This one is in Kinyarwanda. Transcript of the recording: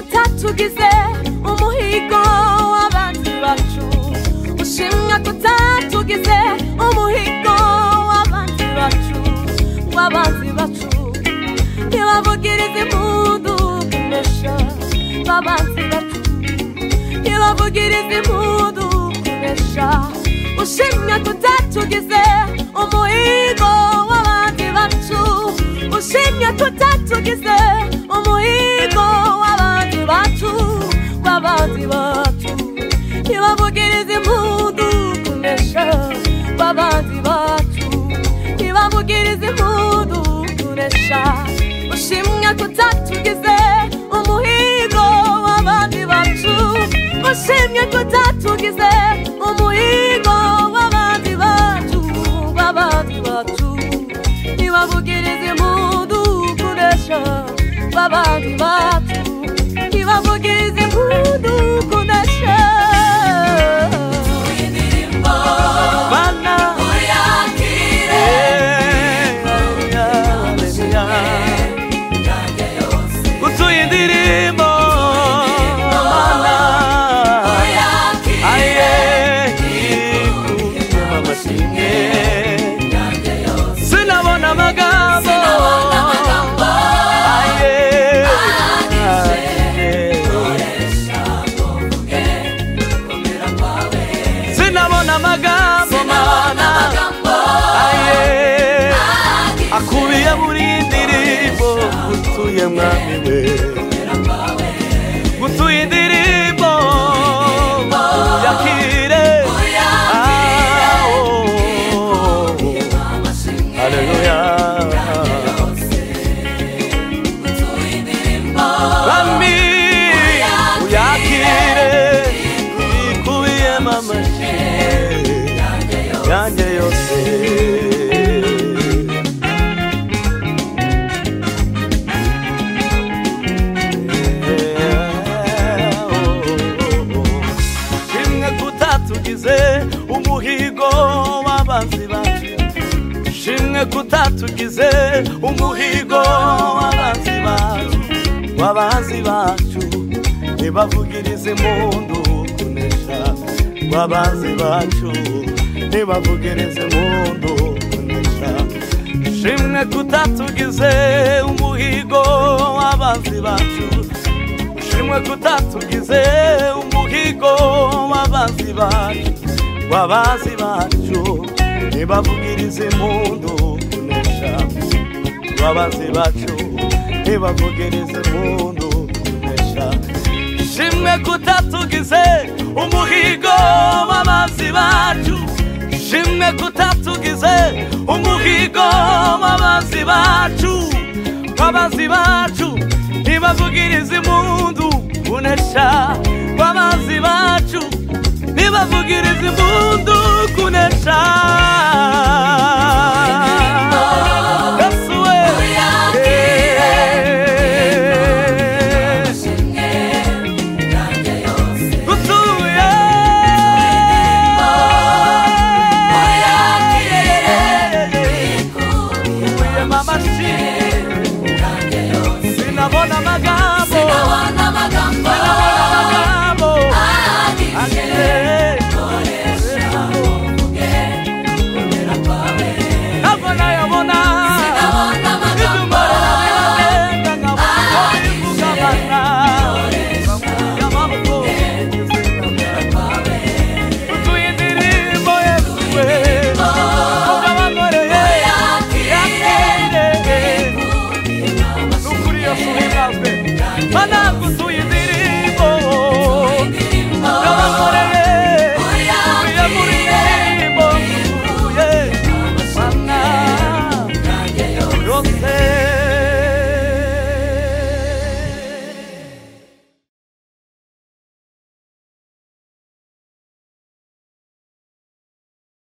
utugize umuhigo w'abanzi bacu ushimwa tutatugize umuhigo w'abanzi bacu w'abanzi bacu ntibavugirize impundu kunesha b'abanzi bacu ntibavugirize impundu kunesha ushimwa tutatugize umuhigo w'abanzi bacu ushimye tutatugize umuhigo w'abanzi bacu w'abanzi bacu ntibavugirize impundu kunesha w'abanzi bacu ntibavugirize impundu kunesha ushimwe tutatugize umuhigo w'abanzi bacu ushimye tutatugize umuhigo w'abanzi bacu w'abanzi bacu ntibavugirize impundu kunesha w'abanzi bacu ntibavugirize impundu kunesha Bana, eh, haleluya, haleluya. Utuye indirimbo, Bana, aye, ikunda amashimwe. Sinabona amagambo, aye, sinabona amagambo mana aye akubiye muri iyi ndirimbo gutuye mwami we gutuye indirimbo yakire Ah, oh, oh. Haleluya Mwami uyakire ikubiye mamashe yanjye yose rimwe kutatugize umuhigo w'abanzi bacu shimwe kutatugize umuhigo w'abanzi bacu w'abanzi bacu ntibavugirize impundu kunesha w'abanzi bacu ntibavugirize impundu kunesha shimwe kutatugize umuhigo w'abanzi bacu shimwe kutatugize umuhigo w'abanzi bacu w'abanzi bacu ntibavugirize impundu kunesha babazi bacu ntibavugirize impundu kunesha shimwe kutatugize umuhigo w'abazi bacu shimwe kutatugize umuhigo w'abazi bacu babazi bacu ntibavugirize impundu kunesha babazi bacu ntibavugirize impundu kunesha